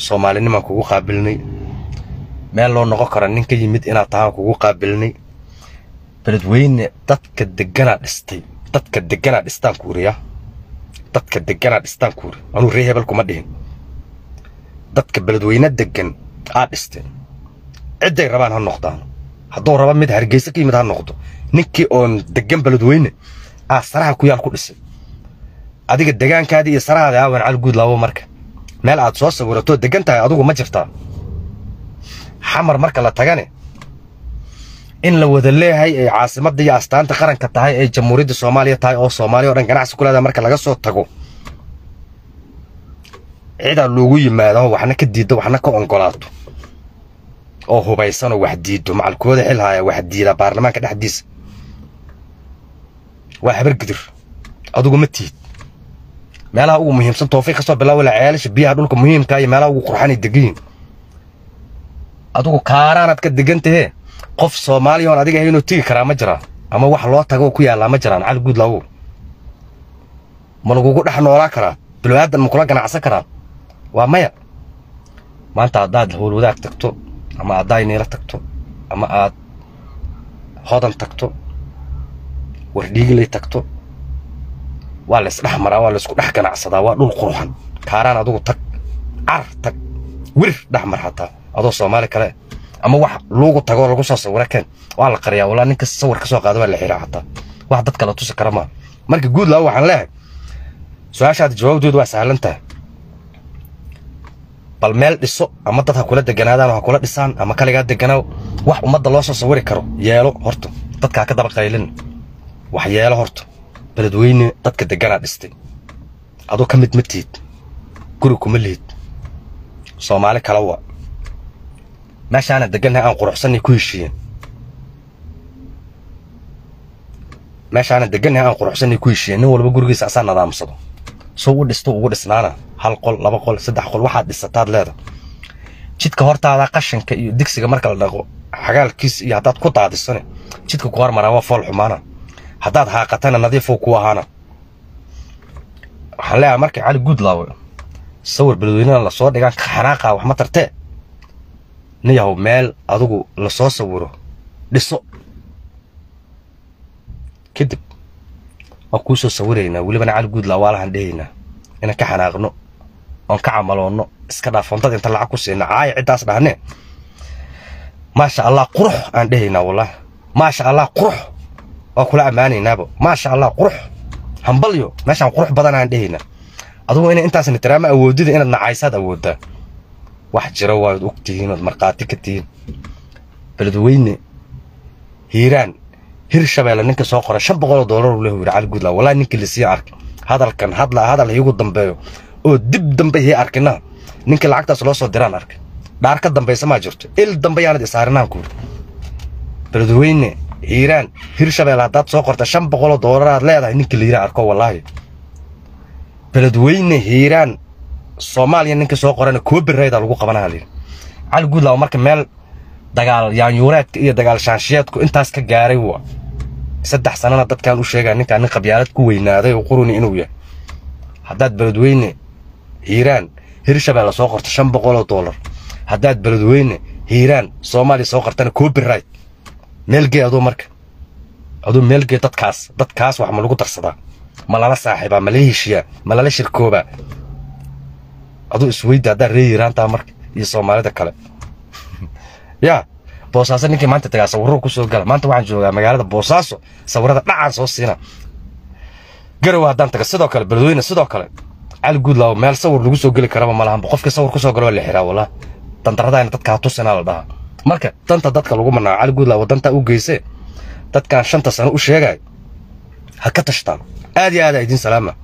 soomaalinimaan kugu qaabilnay meel loo noqon kara nin ka yimid inaad tahaan kugu qaabilnay beledweyne dadka deganaa dhistay dadka deganaa dhistaan kuuriya dadka deganaa dhistaan kuuri anuu ree hebel kuma dhihin dadka beledweyne degan aa dhisteen cidday rabaan ha noqdaan hadduu raba mid hargeysa ka yimid ha noqdo ninkii oon degan beledweyne aa saraha ku yaal ku dhisay adiga degaankaadii iyo sarahaada aawan calguud laabo marka meel aad soo sawiratoo degan tahay adugu ma jirtaa xamar marka la tagane in la wada leeyahay ay caasimadda iyo astaanta qaranka tahay ay jamhuuriyadda soomaaliya tahay oo soomaaliya o dhan ganacsi ku leedahay marka laga soo tago cidaa loogu yimaado waxna ka diiddo waxna ka ongolaato oo hubaysanoo wax diiddo macalkooda xilhaya wax diida baarlamaanka dhexdiisa waa habar gidir adugu ma tihid meelaha ugu muhiimsan toofiiq kasoo bilaabo la ceelasha biyaha dhulka muhiimka iyo meelaha ugu qurxanay degayiin adugu kaaraanaad ka degan tahee qof soomaaliya oon adiga ahaynoo tegi karaa ma jiraa ama wax loo tago oo ku yaallaa ma jiraan cali guud laawow ma lagugu dhex noolaa karaa bilowaadan ma kula ganacsan karaan waa maya maanta haddaad howlwadaag tagto ama aad dayniila tagto ama aad hodan tagto wardhiigilay tagto waa la isdhex maraa waa la isku dhex ganacsadaa waa dhul quruxan kaaraan adugu tag car tag wir dhex mar hataa adoo soomaali kale ama wax luugu tagoo lagu soo sawira keen waa la qariyaa walaa ninka sawir ka soo qaada waa la xiraa hataa wax dad kala tusi kara maa marka guud laa waxaan leehay su-aashaada jawaabdoodu waa sahlan tahay bal meel dhiso ama dad ha kula deganaadaan oo ha kula dhisaan ama kaligaa deganaaw wax ummadda loo soo sawiri karo yeelo horta dadkaa ka daba qaylin wax yeelo horta beledweyne dadka deganaa dhistay aduu ka mid ma tihid guri kuma lihid soomaali kala wa meeshaana degannahay aan quruxsannay ku heshiiyeen meeshaana degannahay aan quruxsannay ku heshiiyeen nin walba gurigiisa asaa nadaamsado soo u dhisto ugu dhisnaana hal qol laba qol saddex qol waxaad dhisataad leeda jidka hortaada qashinka iyo digsiga marka la dhaqo xagaalkiisa iyo haddaad ku daadisane jidka ku hormaraa waa fool xumaana haddaad haaqatana nadiifuu ku ahaana waxaan leeyahay markii cali guudlaawe sawir beledweynena lasoo dhigaan ka xanaaqaa wax ma tartee nin yahow meel adugu lasoo sawiro dhiso kadib waan kuu soo sawiraynaa welibana cali guudlaa waalahan dhehaynaa inaan ka xanaaqno oon ka camaloonno iska dhaaf fontad inta lacag ku siina caaya ciddaas dhahne maasha allah qurux aan dhehaynaa wallahi maasha allah qurux waa kula ammaanaynaaba maasha allah qurux hambalyo meeshaan qurux badan aan dhehaynaa adugu ina intaasna tiraama awoodida inaad nacaysaad awooddaa wax jira waad og tihiin ood markhaati ka tihiin beledweyne hiiraan hir shabeelle ninka soo qoray shan boqoloo doolar uu lehu yidhi cali guudlaa wallahi ninkii lasii arkay hadalkan hadla hadal iigu dambeeyo oo dib dambe hii arkina ninkii lacagtaas loo soo diraan arkay dhaar ka dambaysa maa jirto il dambe yaanad isaarinaan ku yidhi beledweyne hiiraan hir shabeelle haddaad soo qorta shan boqoloo doolar aad leedahay ninkii la yidhi arko wallaahi beledweyne hiiraan soomaaliya ninka soo qorana kuwa birayda lagu qabanaa layidhi cali guudlaaw marka meel dagaal yaanyuureedka iyo dagaal shaanshiyeedku intaas ka gaaray wa saddex sanana dadkaan u sheegaa ninkaan nin qabyaalad ku weynaaday oo quruni inuu yahay haddaad beledweyne hiiraan hirshabeelle soo qorto shan boqoloo doolar haddaad beledweyne hiiraan soomaaliya soo qortana kuwa birayd meelgee aduu marka aduu meelgee dadkaas dadkaas wax ma lagu darsadaa ma lala saaxiibaa ma lala heshiyaa ma lala shirkoobaa aduu isweyda haddaad ree hiiraantaa marka iyo soomaalida kale yaa boosaaso ninkii maanta tagaa sawirro ku soo gala maanta waxaan joogaa magaalada boosaaso sawirada dhacaan soo siina garow haddaan taga sidoo kale beledweyne sidoo kale cali guudlaaw meel sawir lagu soo geli karaba ma lahanba qofkii sawir ku soo galo waa la xiraa wallah dandaradaayna dadka ha tusinaa la dhahaa marka danta dadka lagu manaaco cali guudlaaw dantaa u geysee dadkaan shanta sano u sheegay ha ka tashtaan aad iyo aad aa idiin salaama